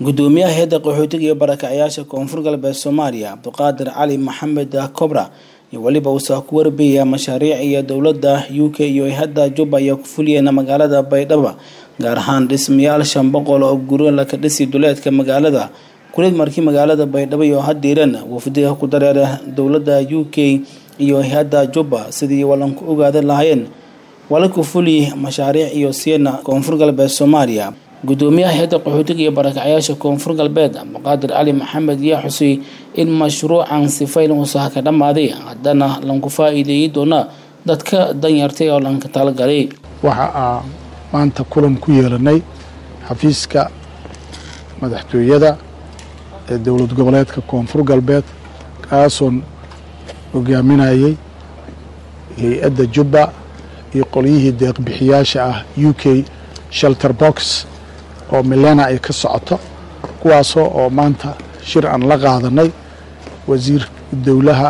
gudoomiyaha hay-adda qaxootiga iyo barakacyaasha koonfur galbeed soomaaliya cabdiqaadir cali maxamed kobra iyo weliba uusaa ku warbiyaya mashaariic iyo dowladda u k iyo hay-adda juba ayaa ku fuliyeen magaalada baydhabo gaar ahaan dhismayaal shan boqol oo guryo laka dhisi duleedka magaalada kulid markii magaalada baydhabo iyo hadiiran wafdiga ku dareera dowladda u k iyo hay-adda juba sidii walanku ogaadan lahaayeen walanku fuli mashaariic iyo siena koonfur galbeed soomaaliya gudoomiyaha hay-adda qaxootiga iyo barakacyaasha koonfur galbeed cabdiqaadir cali maxamed yaa xusay in mashruucan sifayn uusaha ka dhammaaday haddana lanku faa-iideeyi doona dadka danyartay oo lanka talagalay waxa aa maanta kulan ku yeelanay xafiiska madaxtooyada ee dowlad goboleedka koonfur galbeed kaasoon hogaaminayay hay-adda jubba iyo qolyihii deeqbixiyaasha ah u k shelter box oo milena ay ka socoto kuwaasoo oo maanta shir aan la qaadanay wasiir dowlaha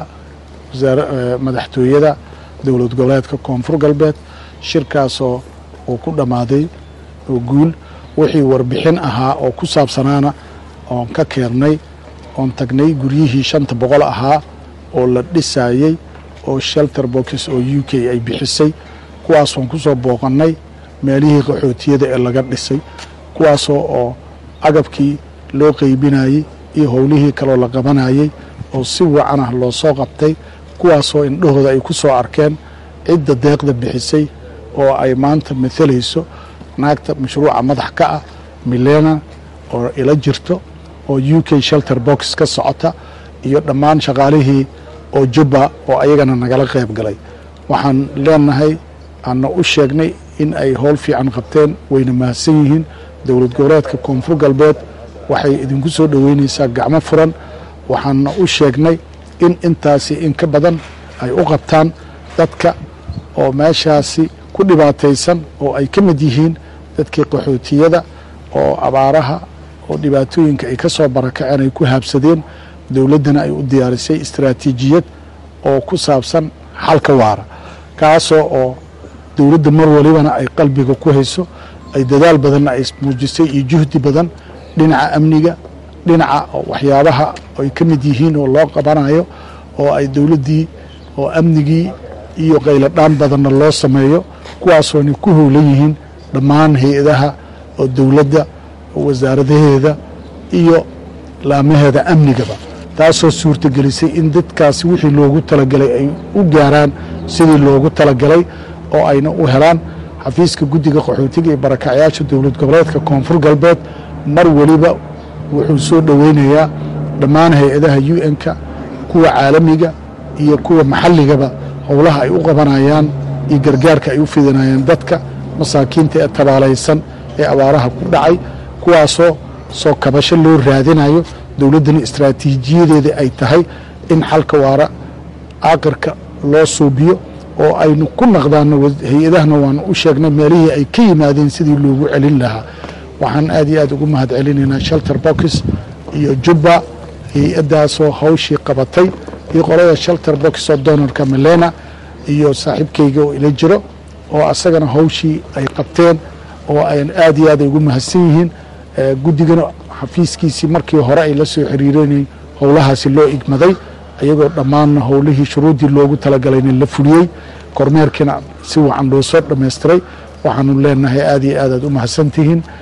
madaxtooyada dowlad goboleedka koonfur galbeed shirkaasoo uu ku dhammaaday oo guul wixii warbixin ahaa oo ku saabsanaana oon ka keennay oon tagnay guryihii shanta boqol ahaa oo la dhisayey oo shelter box oo u k ay bixisay kuwaasoon ku soo booqannay meelihii qaxootiyada ee laga dhisay kuwaasoo oo agabkii loo qeybinayey iyo howlihii kaloo la qabanayey oo si wacan ah loo soo qabtay kuwaasoo indhahooda ay ku soo arkeen cidda deeqda bixisay oo ay maanta maalayso naagta mashruuca madax ka ah milena oo ila jirto oo u k shelter box ka socota iyo dhammaan shaqaalihii oo jubba oo ayagana nagala qayb galay waxaan leenahay aanna u sheegnay in ay howl fiican qabteen wayna mahadsan yihiin dowlad goboleedka koonfur galbeed waxay idinku soo dhoweynaysaa gacmo furan waxaana u sheegnay in intaasi in ka badan ay u qabtaan dadka oo meeshaasi ku dhibaataysan oo ay ka mid yihiin dadkii qaxootiyada oo abaaraha oo dhibaatooyinka ay ka soo barakaceen ay ku haabsadeen dowladdana ay u diyaarisay istaraatiijiyad oo ku saabsan xalka waara kaasoo oo dowladda mar walibana ay qalbiga ku hayso ay dadaal badanna ay muujisay iyo juhdi badan dhinaca amniga dhinaca waxyaabaha ay ka mid yihiin oo loo qabanayo oo ay dowladdii oo amnigii iyo qayladhaan badanna loo sameeyo kuwaasoona ku howlan yihiin dhammaan hay-adaha oo dowladda oo wasaaradaheeda iyo laamaheeda amnigaba taasoo suurtagelisay in dadkaasi wixii loogu talagalay ay u gaaraan sidii loogu talagalay oo ayna u helaan xafiiska guddiga qaxootiga iyo barakacyaasha dowlad goboleedka koonfur galbeed mar weliba wuxuu soo dhoweynayaa dhammaan hay-adaha u n-ka kuwa caalamiga iyo kuwa maxalligaba howlaha ay u qabanayaan iyo gargaarka ay u fidinayaan dadka masaakiinta ee tabaalaysan ee abaaraha ku dhacay kuwaasoo soo kabasho loo raadinayo dowladdana istraatiijiyadeeda ay tahay in xalka waara aaqirka loo suubiyo oo aynu ku naqdaano hay-adahana waanu u sheegnay meelihii ay ka yimaadeen sidii loogu celin lahaa waxaan aad iyo aad ugu mahad celinaynaa shelter box iyo jubba hay-addaasoo hawshii qabatay iyo qolada shelter box oo donorka milena iyo saaxiibkayga oo ila jiro oo asagana hawshii ay qabteen oo ay aad iyo aad ay ugu mahadsan yihiin guddigana xafiiskiisii markii hore ay la soo xiriireen howlahaasi loo igmaday iyagoo dhammaanna howlihii shuruuddii loogu talagalayna la fuliyey kormeerkiina si wacan loo soo dhammaystiray waxaanu leenahay aad iyo aad aad u mahadsantihiin